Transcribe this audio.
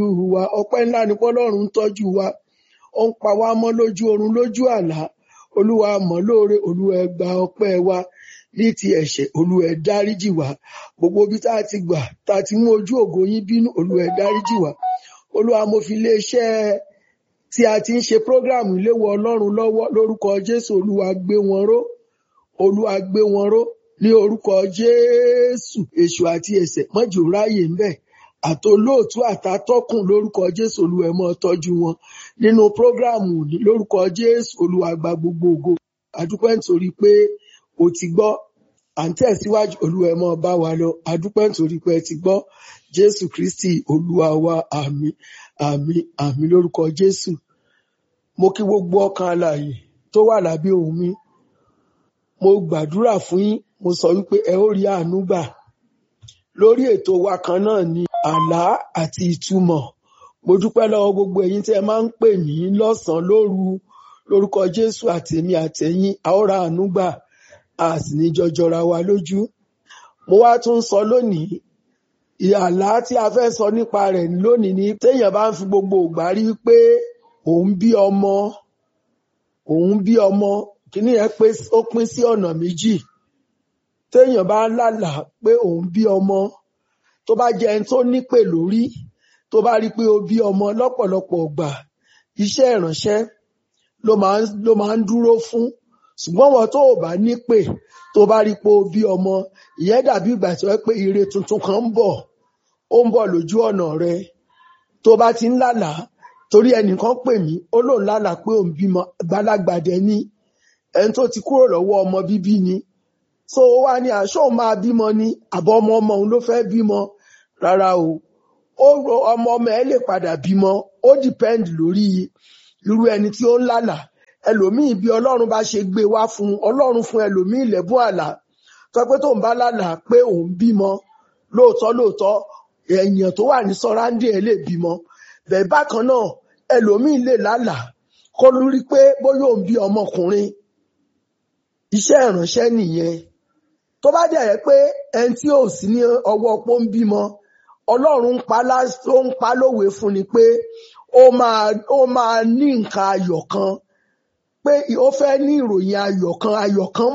wa ọpẹ́ ńlá ni pọ́lọ́run ń tọ́jú wa ó ń pa wá mọ́ lójú oorun lójú àlá olúwa mọ̀ lóore olúwa ẹ gba ọpẹ́ wa ní ti ẹ̀ṣẹ̀ olúwa ẹ dáríjì wá gbogbo ibi tá a ti gbà tá a ti mú ojú ògo yín bínú olúwa ẹ dáríjì wá olúwa mo fi iléeṣẹ́ tí a ti ń ṣe prógráàmù ìléwọ́ ọlọ́run lọ́wọ́ lórúkọ jésù olúwa gbé wọn ró olúwa gbé wọn ró ní orúkọ jésù èṣù àti ẹ̀ṣẹ̀ mọ́jọ́ ráyè ń bẹ̀ àtolóòtú àtàtọ́kùn lórúkọ jésù olúwa ẹ máa tọ́jú wọn nínú prógráàmù ní lórúkọ jésù olúwa gba gbogbo ògo àdúpẹ́ nítorí pé o ti gbọ́ à ń tẹ̀síwájú olúwa ẹ máa bá wa lọ àdúpẹ́ nítorí pé ẹ ti gbọ́ jésù kristi olúwa wa àmín àmín àmín lórúkọ jésù mo kí gbogbo ọkàn alààyè tó wà lábẹ́ ohùn mi mo gbàdúrà fún yín mo sọ wípé ẹ ó rí àánú gbà lórí ètò wa kan náà ni àlá àti ìtumọ̀ mo dúpẹ́ lọ́wọ́ gbogbo ẹ̀yin tí ẹ máa ń pè mí lọ́sànán lóru lórúkọ jésù àtèmi àtẹ̀yin a ó ra àánú gbà a sì ní jọjọra wa lójú mo wá tún sọ lónìí àlá tí a fẹ́ sọ nípa rẹ̀ lónìí ni téèyàn bá ń fi gbogbo ìgbà rí pé òun bí ọmọ òun bí ọmọ kíní yẹn pé ó pín sí ọ̀nà méjì téèyàn bá lálàá pé òun bí ọmọ tó bá jẹ́ ẹni tó nípè lórí tó bá rí pé ó bí ọmọ lọ́pọ̀lọpọ̀ ọgbà iṣẹ́ ìránṣẹ́ ló máa ń ló máa ń dúró fún ṣùgbọ́n wọn tó ò bá nípè tó bá rí pé ó bí ọmọ ìyẹn dàbí ìgbà tí wọ́n pé ire tuntun kan ń bọ̀ ó ń bọ̀ lójú ọ̀nà rẹ tó bá ti ń lálàá torí ẹnìkan pè mí ó lóun lálàá pé òun bímọ gbalagbàdẹ ní ẹni tó ti kúrò lọ́wọ́ ọmọ bíbí ni so ó wá ní aṣọ òun máa bímọ ni àbọ̀ ọmọ ọmọ òun ló fẹ́ bímọ rárá o ó ro ọmọ ọmọ ẹ lè padà bímọ ó depend lórí irú ẹni tí ó ń lálàá ẹlòmíì bí ọlọ́run bá ṣe gbé wá fún ọlọ́run fún ẹlòmíì lẹ́bùn àlá tó pé tóun bá lálàá pé òun bímọ lóòótọ́ lóòótọ́ èèyàn tó wà ní sọ́ráńdì ẹ̀ lè bímọ bẹ́ẹ̀ bákan náà ẹlòmíì lè lálàá kó lórí pé bóyá òun bí ọmọkùnrin iṣẹ́ ìránṣẹ́ nìyẹn tó bá dẹ̀ yẹ pé ẹni tí ò sí ní ọwọ́ pó ń bímọ ọlọ́run ń pa ó ń pa lówe fún ni pé ó máa ó máa ní nǹkan ayọ̀ kan pé ó fẹ́ ní ìròyìn ayọ̀ kan ayọ̀ kan